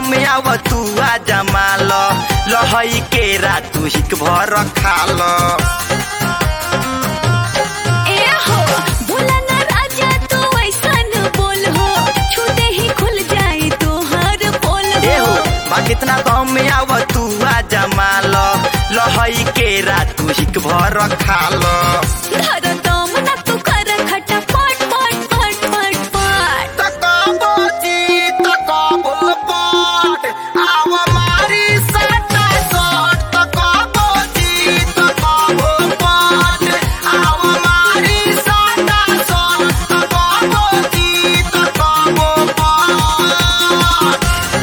दम आव तू आ जमाल लहई के रातू हिक भर खाल ए हो बोला ना राजा तू ऐसन बोल हो छूते ही खुल जाए तोहर पोल ए हो हो बा कितना दम आव तू आ जमाल लहई के रातू हिक भर खाल धर दम ना तू कर खटा पट पट पट पट पट तकबो जी तकबो पट आव मारी सटा सट तकबो जी तकबो पट आव मारी सटा सट तकबो जी तकबो पट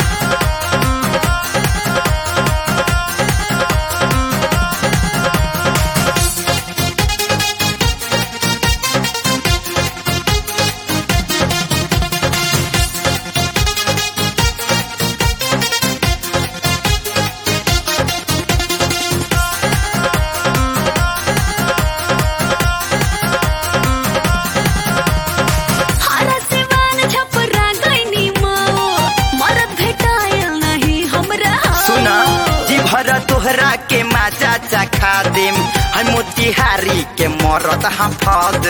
हारा सिवान छपरा गईनी माओ मरद भेटायल नहीं हमरा सुना जी भर तोहरा के माचा चखा देम हम मोतिहारी के मरत हफद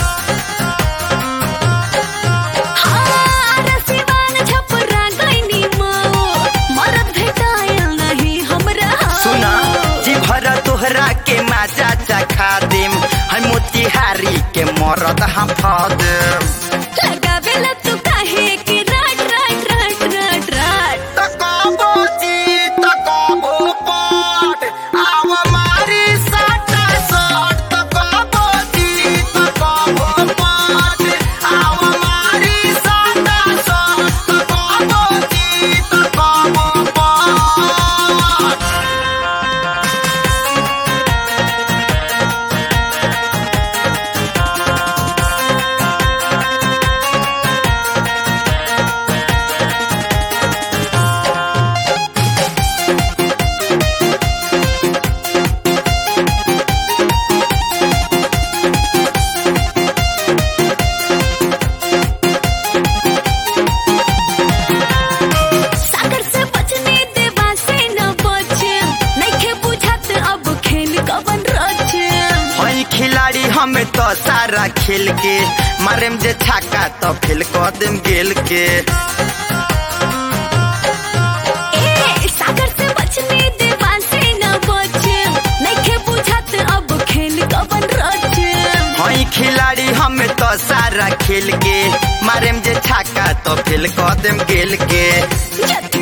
हारा सिवान छपरा गईनी माओ मरद भेटायल नहीं हमरा सुना जी भर तोहरा के माचा चखा देम हम मोतिहारी के मरत हफद लगावेला तू काहे कि राट राट राट राट राट तकबो जी तकबो पट आव मारी सटा सट तकबो जी तकबो पट आव मारी सटा सट तकबो जी तकबो पट सागर से बचने देवा से न बचे नइखे बुझात अब खेल कवन रचे हई खिलाड़ी हमें तो सारा खेल के मारेम जे छाका तो फेल कर देम गेल के ए सागर से बचने देवा से न बचे नइखे बुझात अब खेल कवन रचे हई खिलाड़ी हमें तो सारा खेल के मारेम जे छाका तो फेल कर देम गेल के जत